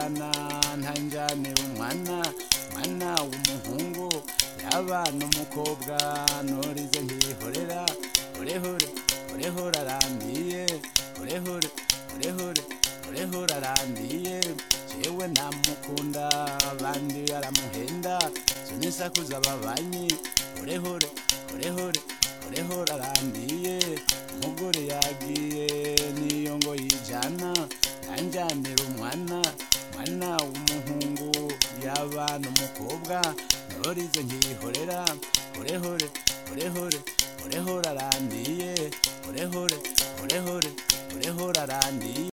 umwana ntanjanira umwana mwana w'umuhungu yaba n'umukobwa norize nkihorera urehore urehore arandiye urehore urehore urehore arandiye jewe namukunda abandi aramuhenda sinisakuza ababanyi urehore urehore urehore arandiye umugore yagiye niyo ngo yijana nanjanira umwana mwana w'umuhungu yaba n'umukobwa norize nkihorera urehore urehore urehore arandiye urehore urehore urehore arandiye